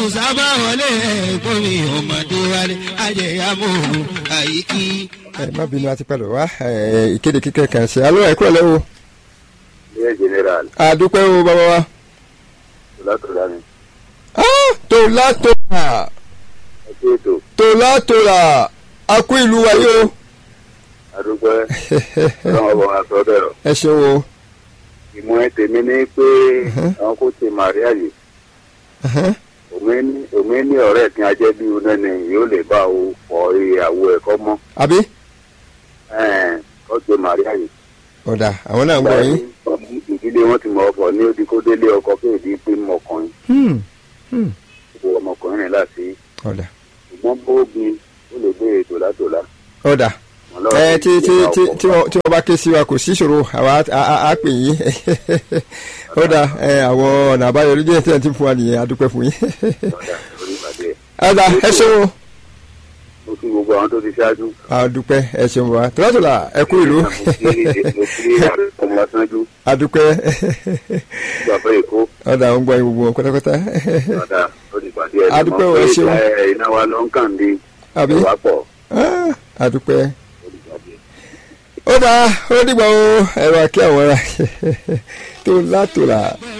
sábà wọlé ẹ̀kọ́ mi ọmọdé wálé ajẹyàmó àyíkí. ẹ má bínú àti pẹ̀lú wa ẹ, ìkéde kíkẹ́ kan ṣe alọ́ ẹ̀kọ́ lẹ́wọ̀ ilé general àdúpẹ́ o bàbá wa. tòlátòlá ni Ah, tòlá tòlá ẹkú ètò tòlá tòlá a kú ìlú wa yìí o. adúpẹ́ ọlọ́run ọba wa sọ bẹ́ẹ̀ o. ẹ ṣeun o. ìmọ̀ ẹ tèmi ní pé àwọn kò ṣe màríà yìí Ẹhẹ́n. òmí ní ọ̀rẹ́ kí ajẹ́ bí iná ni yóò lè bá o fọ ìyàwó ẹ̀kọ́ mọ́ àbí kó ṣe màríà yìí. ọ̀dà àwọn náà ń gbọ́ yín. ìdílé wọn ti mọ ọkọ ní odi kó délé ọkọ kéèdì pé mọkùnrin Hmm, hmm, wo ọmọkùnrin rìn láti ọ̀dà ṣùgbọ́n bóbi ó lè gbé ètò látòlá. ọ̀dà ẹ tí tí tí tí wọ́n tí wọ́n bá ké sí wa kò sí ìṣòro àwa á- á á pè yín ọ̀dà ẹ àwọn ọ̀nà àbáyọ lójú ẹ̀ tí ẹ̀ ti fún wa nìyẹn a dúpẹ́ fún yín. ọ̀dà ẹ ṣeun o. mo kí gbogbo àwọn tó ti ṣáájú. a dúpẹ́ ẹ ṣeun wa tòlátòlá ẹ kú ìlú mo kí ọmọ aṣáájú a dúpẹ́ bàbá èkó ọ̀dà ń gbọ́ yín gbogbo wọn pátápátá ọ̀dà ó ti pàdé ẹ̀ A dúpẹ́ o, ẹ ṣeun. iná wa ló ń kàn dé àbí ìwà pọ̀ Ah, a dúpẹ́. ó ti pàdé. ó dáa ó dìgbà o ẹ̀rọ àkí àwọn ará tòlátòlá.